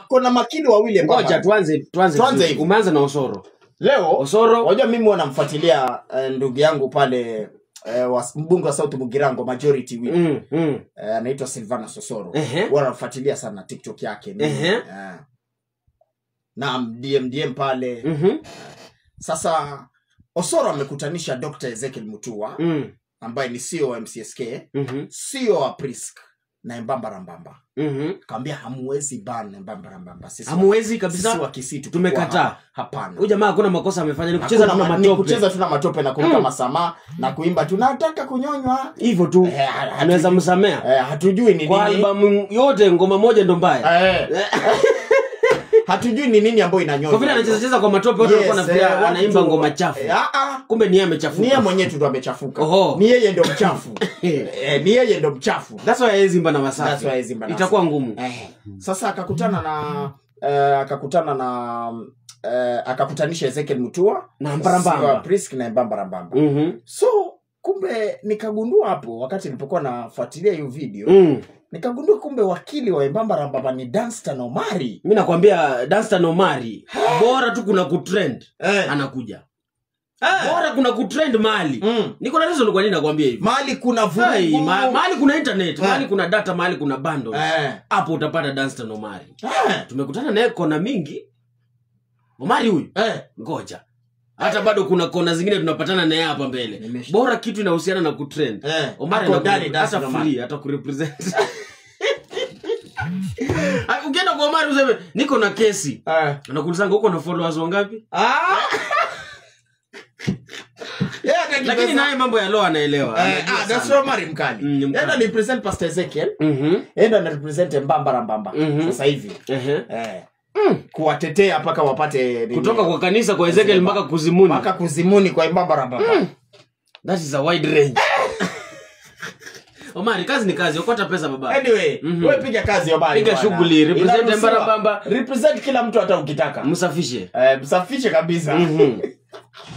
kuna makili wawili ngoja Mbamba. tuanze tuanze Tuanze vizuri. hivi. umeanza na osoro leo osoro wajua mimi wanamfuatilia uh, ndugu yangu pale uh, wa, mbunge wa sauti mugirango majority whip mm, mm. uh, anaitwa silvana sosoro Ehe. wanamfuatilia sana tiktok yake nini. Ehe. Eh. naam dmdm pale Mhm. sasa osoro amekutanisha dr ezekiel mutua Mm. ambaye ni ceo wa mcsk Mhm. ceo wa prisk na embambarambamba Mhm. kaambia hamuwezi ban embambarambamba sisi hamuwezi sisi kabisa wa Kisii tukikuwa Tumekataa. hapa. hapana huyu jamaa hakuna makosa amefanya ni kucheza Hakuna tuna ma- ni matope kucheza tuna matope na kuruka Mm. masamaha na kuimba tunataka kunyonywa hivyo tu Eh, ha- anaweza hatujui- msamea eh, hatujui ni kwa nini albamu yote ngoma moja ndo mbaya Eh, hatujui ni nini ambayo inanyonywa kwa vile anacheza cheza kwa matope watu Yes, walikuwa nafikiria eh, watu anaimba tu- ngoma chafu Eh, ah, ah. kumbe ni yeye ni yeye amechafuka mwenyewe tu ndo amechafuka Oho. ni yeye ndo mchafu eh, ni yeye ndo mchafu that's why hawezi imba na That's wasafi why Zimba na itakuwa ngumu eh. sasa akakutana na eh, akakutana na eh, akakutanisha ezekiel mutua na mbarambamba Siwa Prisk na mbambarambamba Mhm. so kumbe nikagundua hapo wakati nilipokuwa nafuatilia hiyo video Mm. nikagundua kumbe wakili wa mbambarambamba ni danstan omari mi nakwambia danstan omari bora tu kuna kutrend eh. anakuja Eh. bora kuna kutrend mali Mm. niko na reason kwa nini nakwambia hivi mahali kuna Hai, vurugu ma- mahali kuna internet Eh. mahali kuna data mahali kuna bundles eh. hapo utapata danstan omari Eh. tumekutana naye kona mingi omari huyu Eh. ngoja hata bado kuna kona zingine tunapatana naye hapa mbele Nimesha- bora kitu inahusiana na kutrend Eh. omari Ako anaku- ndani hata Danstan Omari. free hata kurepresent Ah, ukienda kwa omari useme niko na kesi Eh. anakuulizanga huko na followers wangapi Ah. Yeah, hata lakini kipesa- naye mambo ya law anaelewa Eh, Anajua ah, that's sana. Omari mkali Mm, ni mkali. enda ni present pastor ezekiel Mhm, enda na represent mbambarambamba Mhm. sasa hivi ehe. eh. kuwatetea mpaka wapate nini? kutoka kwa kanisa kwa ezekiel mpaka kuzimuni mpaka kuzimuni kwa mbambarambamba that is a wide range omari kazi ni kazi okota pesa baba anyway Mhm. wewe piga kazi Omari Piga bwana. shughuli, represent Inaruhusiwa. Mbarambamba. represent kila mtu hata ukitaka msafishe eh, msafishe kabisa Mhm.